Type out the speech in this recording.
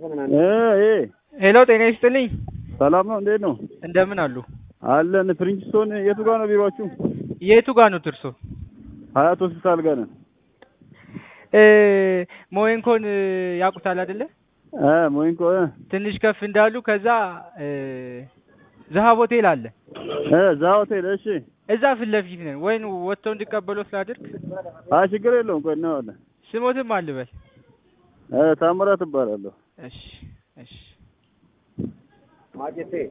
እ እ ሄሎ ጤና ይስጥልኝ። ሰላም ነው? እንዴት ነው? እንደምን አሉ? አለን። ፕሪንስቶን የቱ ጋር ነው ቢሮአችሁ? የቱ ጋር ነው እርሶ? ሀያት ሆስፒታል ጋር ነን። እ ሞይንኮን ያውቁታል አይደለ? እ ሞይንኮ እ ትንሽ ከፍ እንዳሉ ከዛ እ ዘሀብ ሆቴል አለ። እ እዛ ሆቴል እሺ። እዛ ፊት ለፊት ነን። ወይን ወጥተው እንዲቀበሉት ላድርግ? አይ ችግር የለውም። ቆይ እናየዋለን። ስሞትም አልበል። እ ታምራት እባላለሁ። እሺ እሺ